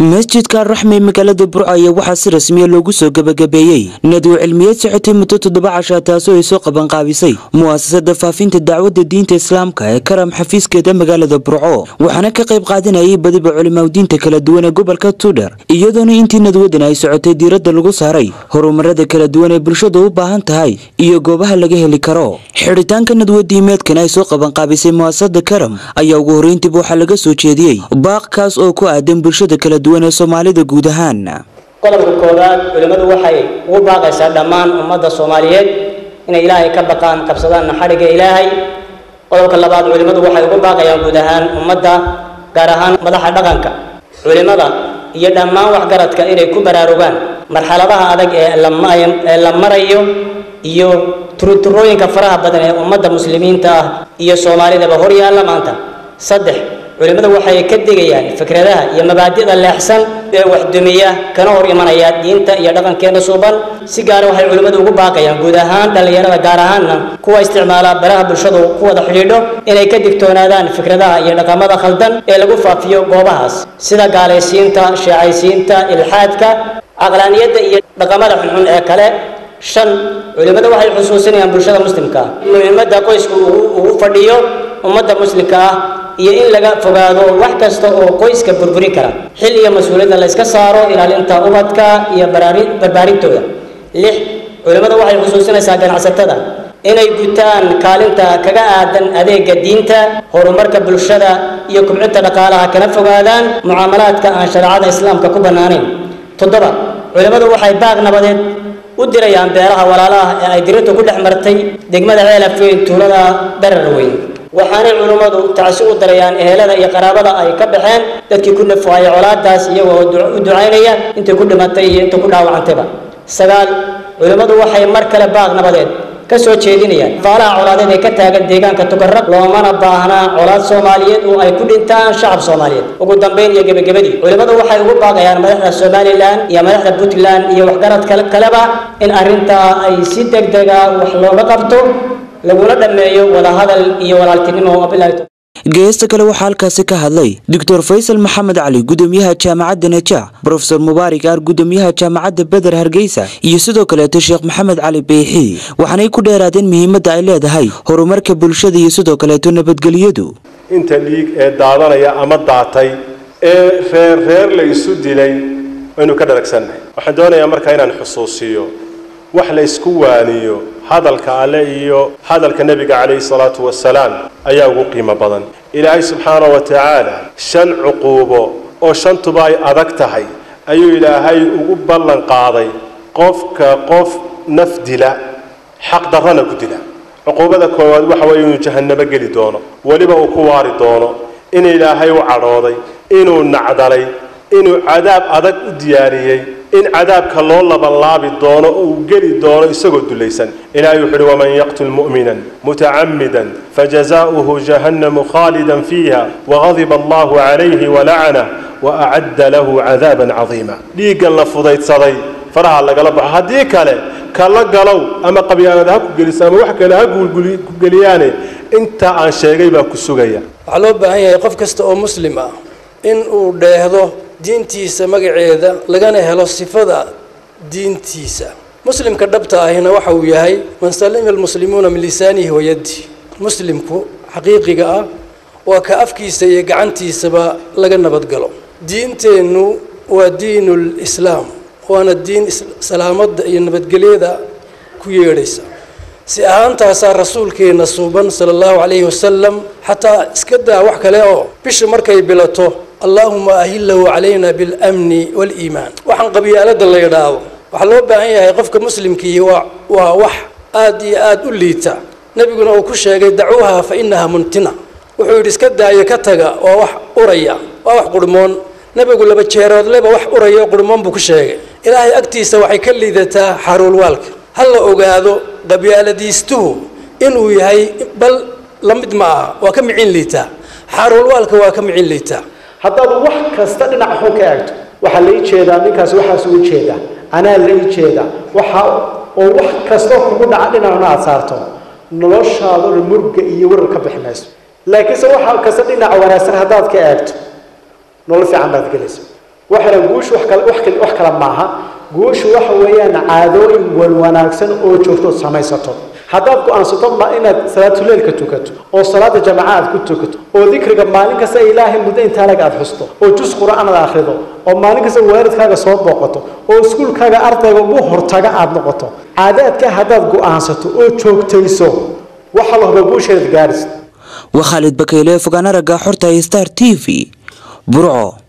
masjidka raxme magaalada burco ayaa waxaa si rasmiya loogu soo gebagabeeyey nadwo cilmiyeed socotay muddo toddoba cashaa taasoo ay soo qabanqaabisay mu'asasada faafinta dacwadda diinta islaamka ee karam xafiiskeeda magaalada burco waxaana ka qayb qaadanayay badiba culimaadiinta kala duwan ee gobolka tuudhar iyadoona intii nadwadan ay socotay diiradda lagu saaray horumarada kala duwan ee bulshada u baahan tahay iyo goobaha laga heli karo xidhitaanka nadwo diimeedkan ay soo qabanqaabisay mu'asasada karam ayaa ugu horreyntiiba waxaa laga soo jeediyey baaqkaas oo ku aadan bulshada kala duwan ee soomaalida guud ahaan qodobka koowaad culimmadu waxay ugu baaqaysaa dhammaan ummadda soomaaliyeed inay ilaahay ka baqaan qabsadaan naxariga ilaahay qodobka labaad culimmadu waxay ugu baaqayaan guud ahaan ummadda gaar ahaan madaxa dhaqanka culimmada iyo dhammaan waxgaradka inay ku baraarugaan marxaladaha adag ee la marayo iyo turuturooyinka faraha badan ee ummadda muslimiinta ah iyo soomaalidaba hor yaalla maanta saddex culimmadu waxay ka digayaan fikradaha iyo mabaadida leexsan ee waxdumiya kana hor imanaya diinta iyo dhaqankeena suuban si gaara waxay culimmadu ugu baaqayaan guud ahaan dhallinyarada gaar ahaanna kuwa isticmaala baraha bulshadu ku wada xidhiidho inay ka digtoonaadaan fikradaha iyo dhaqamada khaldan ee lagu faafiyo goobahaas sida gaalaysiinta sheecaysiinta ilxaadka caqlaaniyadda iyo dhaqamada xunxun ee kale shan culimmadu waxay xusuusinayaan bulshada muslimka ah muhiimadda qoysku ugu fadhiyo ummadda muslimka ah iyo in laga fogaado wax kasta oo qoyska burburin kara xil iyo mas-uuliyadda la yska saaro ilaalinta ubadka iyo barbaarintooda lix culimmadu waxay xusuusinaysaa ganacsatada inay gutaan kaalinta kaga aadan adeega diinta horumarka bulshada iyo kubcinta dhaqaalaha kana fogaadaan mucaamalaadka aan shareecada islaamka ku bannaanayn toddoba culimmadu waxay baaq nabadeed u dirayaan beeraha walaalaha ee ay dirintu ku dhex martay degmada ceelafweyn tuulada darar weyn waxaanay culimmadu tacsi u darayaan ehelada iyo qaraabada ay ka baxeen dadkii ku nafuhaya colaadaas iyagoo u ducaynaya intay ku dhimatay iyo inta ku dhaawacantayba sagaal culimmadu waxay mar kale baaq nabadeed ka soo jeedinayaan faalaha colaadeed ee ka taagan deegaanka tukarraq loomana baahnaa colaad soomaaliyeed oo ay ku dhintaan shacab soomaaliyeed ugu dambayn iyo gebagabadii culimmadu waxay ugu baaqayaan madaxda somalilan iyo madaxda puntland iyo waxgarad kaleba in arrintaa ay si deg dega wax looga qabto laguna dhammeeyo wadahadal iyo walaaltinimo geesta kale waxaa halkaasi ka hadlay doctor faysal maxamed cali gudoomiyaha jaamacadda najaax brofesor mubaarik aar gudoomiyaha jaamacadda beder hargeysa iyo sidoo kaleeto sheekh maxamed cali beyxi waxaanay ku dheeraadeen muhiimadda ay leedahay horumarka bulshada iyo sidoo kaleeto nabadgelyadu inta dhiig ee daadanaya ama daatay ee reer reer la isu dilay waynu ka dharagsannahay waxaan doonayaa markaa inaan xusuusiyo wax la isku waaniyo hadalka alle iyo hadalka nebiga calayhi salaatu wasalaam ayaa ugu qiimo badan ilaahay subxaana wa tacaala shan cuquubo oo shantuba ay adag tahay ayuu ilaahay ugu ballan qaaday qofka qof naf dila xaq darrana ku dila cuquubada koowaad waxa weeye inuu jahannamo geli doono weliba uu ku waari doono in ilaahay u cadhooday inuu nacdalay inuu cadaab adag u diyaariyey in cadaabka loo labanlaabi doono oo uu geli doono isagoo dulaysan ilahay wuxu uhi waman yaqtul mu'minan mutacammidan fajazaؤuhu jahannamu khaalidan fiiha wagadiba allahu calayhi walacnah waacadda lahu cadaaban cadiima dhiiggan la fudaydsaday faraha lagala baxo haddii kale kala galow ama qabyaanad ha ku geliso ama wax kale ha ku geliyaane intaa aan sheegay baa ku sugaya waxaa loo baahan yahay qof kasta oo muslim ah in uu dheehdo diintiisa magaceeda lagana helo sifada diintiisa muslimka dhabta ahina waxa uu yahay man salima almuslimuuna min lisaanihi wayaddi muslimku xaqiiqiga ah waa ka afkiisa iyo gacantiisaba laga nabadgalo diinteennu waa diinul islaam waana diin salaamadda iyo nabadgelyada ku yeedhaysa si ahaantaasaa rasuulkeenna suuban sala allahu calayhi wasalam xataa iska daa wax kale oo bisha markay bilato allaahuma ahillahu calayna biاlamni waaliimaan waxaan qabyaalada la yidhaahdo waxaa loo baahan yahay qofka muslimkii waa waa wax aad iyo aad u liita nebiguna uu ku sheegay dacuuha fa inaha muntina wuxuu yidhi iska daayo ka taga waa wax uraya waa wax qurhmoon nebigu laba jeeroodleba wax uraya oo qurhmoon buu ku sheegay ilaahay agtiisa waxay ka liidataa xaruulwaalka ha la ogaado qabyaaladiistuhu inuu yahay bal la mid ma aha waa ka micin liitaa xaruulwaalka waa ka micin liitaa haddaad wax kasta dhinac xun ka eegto waxaa la ii jeedaa ninkaas waxaas ugu jeedaa anaa la ii jeedaa waxa oo wax kastoo kugu dhaca dhinacna aad saarto noloshaadona murga iyo warar ka bixi mayso laakiinse waxa kasta dhinaca wanaagsan haddaad ka eegto nolol fiican baad gelaysa waxana guushu wax kale wax kale wax kale maaha guushu waxa weeyaan caadooyin wan wanaagsan oo joogto ood samaysato haddaad go-aansato ma inaad salaatuleelka tukato oo salaada jamaca aad ku tukato oo dikriga maalin kasta ilaahay muddo intaanaga aad xusto oo jus qur-aan aad akhrido oo maalin kasta waalidkaaga soo booqato oo iskuulkaaga ardayga ugu hortaga aad noqoto caadaadka haddaad go-aansato oo joogtayso waxa la hubaa guusheed gaadhis waa khaalid bakayle fogaan aragga xorta star t v burco